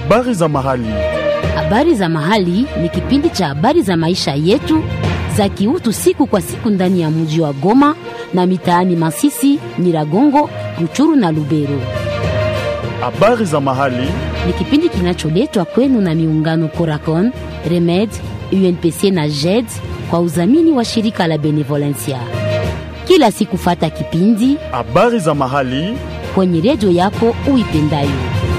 Habari za mahali. Habari za mahali ni kipindi cha habari za maisha yetu za kiutu siku kwa siku ndani ya mji wa Goma na mitaani Masisi, Nyiragongo, Ruchuru na Lubero. Habari za mahali. Ni kipindi kinacholetwa kwenu na miungano Coracon, Remed, UNPC na JED kwa udhamini wa shirika la Benevolencia. Kila siku fata kipindi Habari za mahali. kwenye redio yako uipendayo.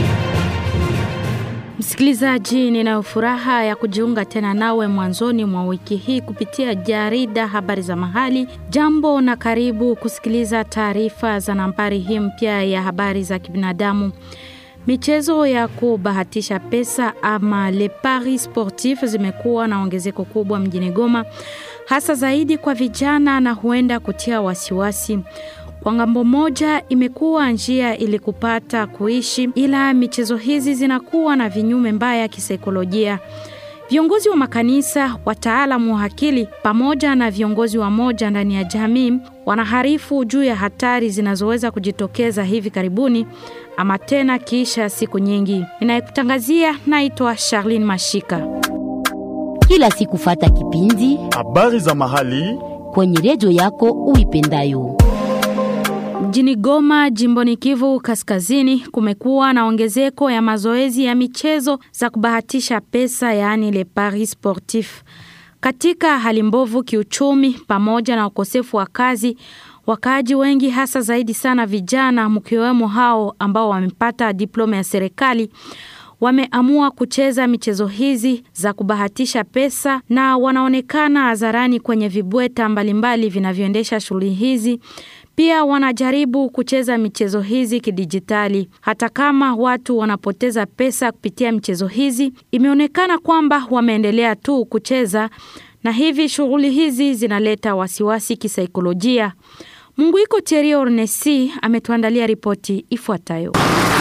Msikilizaji, ninayo furaha ya kujiunga tena nawe mwanzoni mwa wiki hii kupitia jarida habari za mahali. Jambo na karibu kusikiliza taarifa za nambari hii mpya ya habari za kibinadamu. Michezo ya kubahatisha pesa ama le paris sportif zimekuwa na ongezeko kubwa mjini Goma, hasa zaidi kwa vijana na huenda kutia wasiwasi. Kwa ngambo moja imekuwa njia ili kupata kuishi, ila michezo hizi zinakuwa na vinyume mbaya kisaikolojia. Viongozi wa makanisa, wataalamu wa akili pamoja na viongozi wa moja ndani ya jamii wanaharifu juu ya hatari zinazoweza kujitokeza hivi karibuni ama tena kiisha siku nyingi. Ninayekutangazia naitwa Charlene Mashika. Kila siku fata kipindi Habari za mahali. kwenye redio yako uipendayo. Mjini Goma, jimboni Kivu Kaskazini, kumekuwa na ongezeko ya mazoezi ya michezo za kubahatisha pesa, yaani le paris sportif. Katika hali mbovu kiuchumi pamoja na ukosefu wa kazi, wakaaji wengi hasa zaidi sana vijana, mkiwemo hao ambao wamepata diploma ya serikali wameamua kucheza michezo hizi za kubahatisha pesa na wanaonekana hadharani kwenye vibweta mbalimbali vinavyoendesha shughuli hizi. Pia wanajaribu kucheza michezo hizi kidijitali. Hata kama watu wanapoteza pesa kupitia michezo hizi, imeonekana kwamba wameendelea tu kucheza, na hivi shughuli hizi zinaleta wasiwasi kisaikolojia. Munguiko Thierry Ornesi ametuandalia ripoti ifuatayo.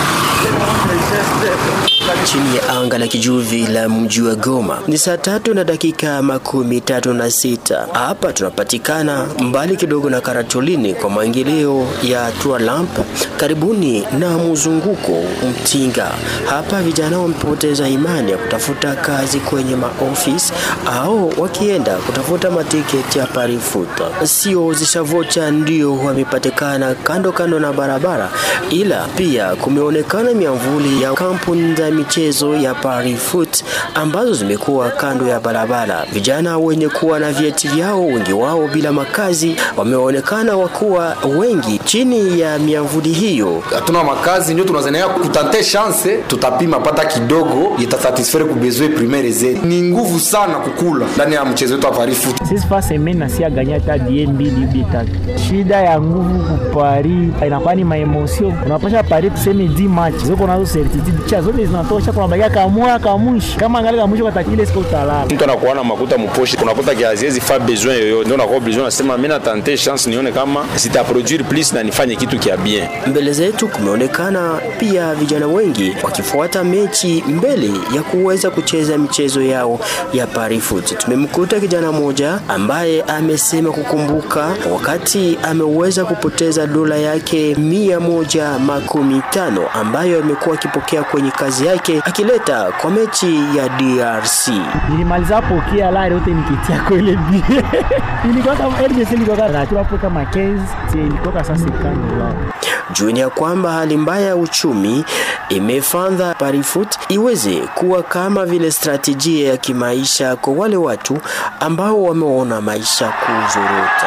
chini ya anga la kijuvi la mji wa Goma ni saa tatu na dakika makumi tatu na sita. Hapa tunapatikana mbali kidogo na Karatolini kwa maingilio ya Tualamp karibuni na mzunguko Mtinga. Hapa vijana wamepoteza imani ya kutafuta kazi kwenye maofisi au wakienda kutafuta matiketi ya parifuta. Sio zishavocha ndio wamepatikana kando kando na barabara, ila pia kumeonekana miamvuli ya kampuni za michezo ya parifoot ambazo zimekuwa kando ya barabara. Vijana wenye kuwa na vyeti vyao, wengi wao bila makazi, wameonekana wakuwa wengi chini ya miamvuli hiyo. hatuna makazi ndio tunazania kutante chance tutapima pata kidogo itasatisfaire kubezwe primaire zetu ni nguvu sana kukula ndani ya mchezo wetu wa parifu sisi fa semeni na si aganya hata die mbili ubi tatu. Shida ya nguvu kupari inakuwa ni maemosio. Unapasha pari tuseme di match zoko nazo certitude cha zote zinatosha, kuna bakia kamoya kamwisho, kama angali kamwisho katakile siku utalala. mtu anakuwa na makuta mposhi unakuta kiaziezi fa besoin yoyote ndio unakuwa besoin nasema mimi natante chance nione kama sitaproduire plus na nifanye kitu kia bien Mbele zetu kumeonekana pia vijana wengi wakifuata mechi mbele ya kuweza kucheza michezo yao ya parifoot. Tumemkuta kijana mmoja ambaye amesema kukumbuka wakati ameweza kupoteza dola yake mia moja makumi tano ambayo amekuwa akipokea kwenye kazi yake akileta kwa mechi ya DRC. Nilimaliza pokea lari yote nikitia kwa ile bie. Ilikuwa kama RDC ilikuwa kama hapo kama 15, si ilikuwa kama sasa kama Jueni ya kwamba hali mbaya ya uchumi imefanya Parifoot iweze kuwa kama vile stratejia ya kimaisha kwa wale watu ambao wameona maisha kuzorota.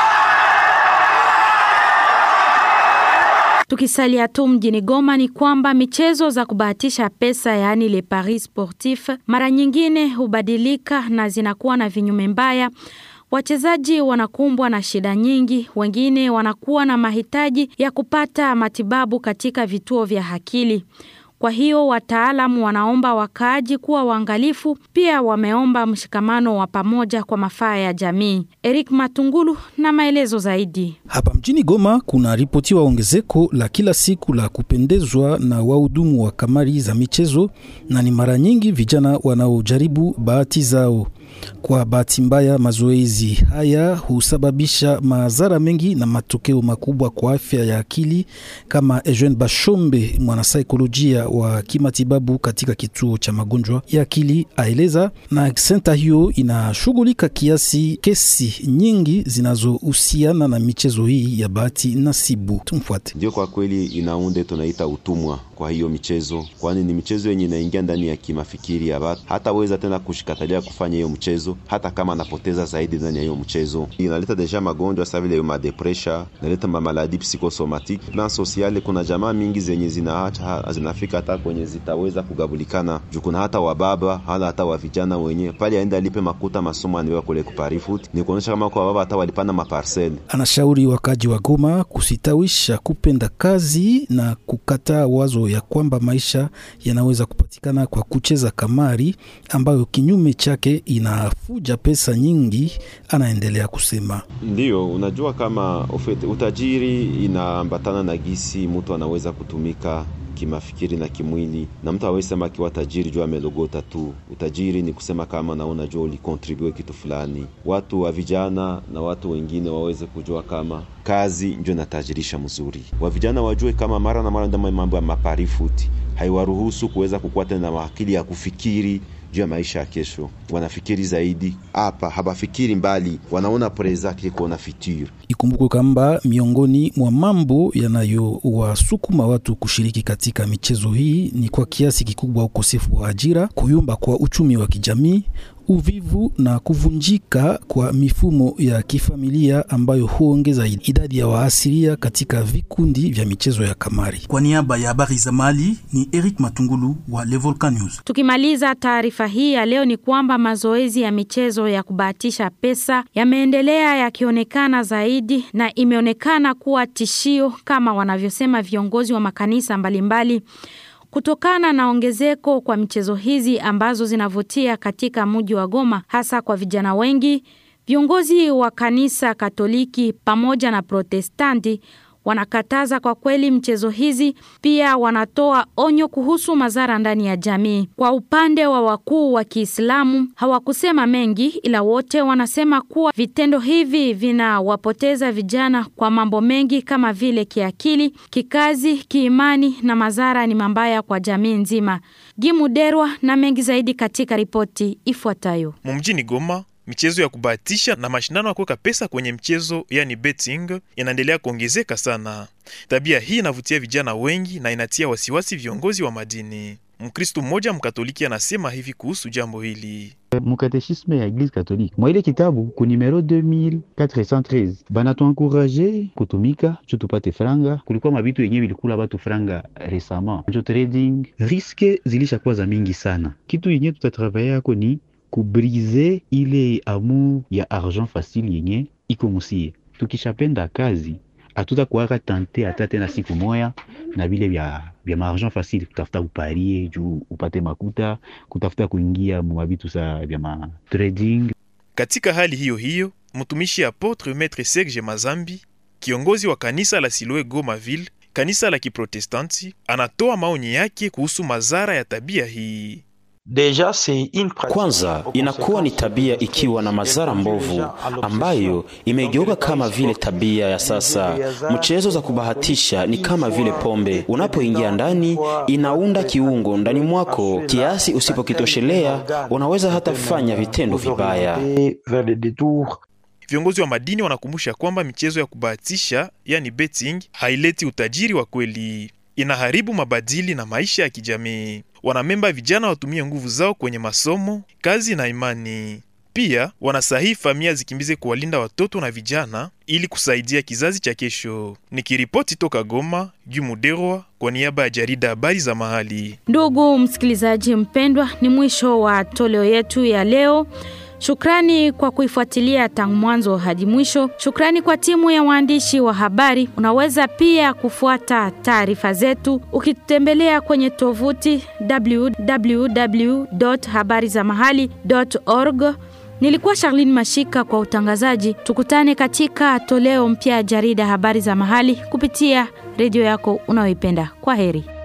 Tukisalia tu mjini Goma ni kwamba michezo za kubahatisha pesa yaani le paris sportif mara nyingine hubadilika na zinakuwa na vinyume mbaya. Wachezaji wanakumbwa na shida nyingi, wengine wanakuwa na mahitaji ya kupata matibabu katika vituo vya akili. Kwa hiyo wataalamu wanaomba wakaaji kuwa waangalifu, pia wameomba mshikamano wa pamoja kwa mafaa ya jamii. Eric Matungulu na maelezo zaidi. Hapa mjini Goma kuna ripotiwa ongezeko la kila siku la kupendezwa na wahudumu wa kamari za michezo, na ni mara nyingi vijana wanaojaribu bahati zao. Kwa bahati mbaya, mazoezi haya husababisha madhara mengi na matokeo makubwa kwa afya ya akili, kama Eugene Bashombe, mwanasaikolojia wa kimatibabu katika kituo cha magonjwa ya akili aeleza. Na senta hiyo inashughulika kiasi kesi nyingi zinazohusiana na michezo hii ya bahati nasibu. Tumfuate. Ndio, kwa kweli inaunde tunaita utumwa kwa hiyo michezo, kwani ni michezo yenye inaingia ndani ya kimafikiri ya watu, hataweza tena kushikatalia kufanya hiyo mchezo, hata kama anapoteza zaidi ndani ya hiyo mchezo. Inaleta deja magonjwa sa vile madepresha, inaleta mamaladi psikosomatike plan sociale. Kuna jamaa mingi zenye zinaacha zinafika hata kwenye zitaweza kugabulikana juu kuna hata wababa hala hata wa vijana wenye pale aenda alipe makuta masomo aniwa kule kuparifut ni kuonyesha kama kwa baba hata walipana maparcel. Anashauri wakaji wa Goma kusitawisha kupenda kazi na kukataa wazo ya kwamba maisha yanaweza kupatikana kwa kucheza kamari ambayo kinyume chake inafuja pesa nyingi. Anaendelea kusema, ndiyo unajua kama ufete, utajiri inaambatana na gisi mtu anaweza kutumika kimafikiri na kimwili, na mtu hawezi sema akiwa tajiri juu amelogota tu. Utajiri ni kusema kama naona jua ulikontribue kitu fulani. Watu wa vijana na watu wengine waweze kujua kama kazi ndio inatajirisha mzuri. Wa vijana wajue kama mara na mara ndama mambo ya maparifuti haiwaruhusu kuweza kukuwa tena na akili ya kufikiri juu ya maisha ya kesho. Wanafikiri zaidi hapa, habafikiri mbali, wanaona preza kuona future. Ikumbukwe kwamba miongoni mwa mambo yanayowasukuma watu kushiriki katika michezo hii ni kwa kiasi kikubwa ukosefu wa ajira, kuyumba kwa uchumi wa kijamii uvivu na kuvunjika kwa mifumo ya kifamilia ambayo huongeza idadi ya waasiria katika vikundi vya michezo ya kamari. Kwa niaba ya habari za Mali ni Eric Matungulu wa Le Volcan News. Tukimaliza taarifa hii ya leo ni kwamba mazoezi ya michezo ya kubahatisha pesa yameendelea yakionekana zaidi na imeonekana kuwa tishio kama wanavyosema viongozi wa makanisa mbalimbali mbali. Kutokana na ongezeko kwa michezo hizi ambazo zinavutia katika mji wa Goma hasa kwa vijana wengi, viongozi wa kanisa Katoliki pamoja na Protestanti wanakataza kwa kweli mchezo hizi. Pia wanatoa onyo kuhusu madhara ndani ya jamii. Kwa upande wa wakuu wa Kiislamu hawakusema mengi, ila wote wanasema kuwa vitendo hivi vinawapoteza vijana kwa mambo mengi kama vile kiakili, kikazi, kiimani na madhara ni mabaya kwa jamii nzima. Gimuderwa na mengi zaidi katika ripoti ifuatayo. Mjini Goma michezo ya kubahatisha na mashindano ya kuweka pesa kwenye mchezo yani betting inaendelea kuongezeka sana. Tabia hii inavutia vijana wengi na inatia wasiwasi viongozi wa madini. Mkristu mmoja mkatoliki anasema hivi kuhusu jambo hili. Mukatechisme ya Eglise Katolike mwa ile kitabu ku numero 2413 banatuankuraje kutumika cho tupate franga. Kulikuwa mabitu yenye bilikula batu franga resama jo trading, riske zilishakuwa za mingi sana. Kitu yenye tutatravaye yako ni kubrize ile amour ya argent facile yenye iko musie. Tukishapenda kazi hatutakuwaka tante hata tena siku moya na vile vya vya maargent facile, kutafuta uparie juu upate makuta, kutafuta kuingia mwavitu sa vya ma trading. Katika hali hiyo hiyo, mtumishi apotre Maître Serge Mazambi, kiongozi wa kanisa la Siloe Goma Ville, kanisa la Kiprotestanti, anatoa maoni yake kuhusu madhara ya tabia hii. Kwanza inakuwa ni tabia ikiwa na madhara mbovu ambayo imegeuka kama vile tabia ya sasa. Mchezo za kubahatisha ni kama vile pombe, unapoingia ndani inaunda kiungo ndani mwako kiasi, usipokitoshelea unaweza hata fanya vitendo vibaya. Viongozi wa madini wanakumbusha kwamba michezo ya kubahatisha yani betting haileti utajiri wa kweli, inaharibu mabadili na maisha ya kijamii. Wanamemba vijana watumie nguvu zao kwenye masomo, kazi na imani. Pia wanasahihi familia zikimbize kuwalinda watoto na vijana ili kusaidia kizazi cha kesho. Nikiripoti toka Goma, Jumuderwa kwa niaba ya jarida habari za mahali. Ndugu msikilizaji mpendwa, ni mwisho wa toleo yetu ya leo. Shukrani kwa kuifuatilia tangu mwanzo hadi mwisho. Shukrani kwa timu ya waandishi wa habari. Unaweza pia kufuata taarifa zetu ukitembelea kwenye tovuti www.habarizamahali.org. Nilikuwa Charlene Mashika kwa utangazaji. Tukutane katika toleo mpya ya jarida habari za mahali kupitia redio yako unayoipenda. Kwa heri.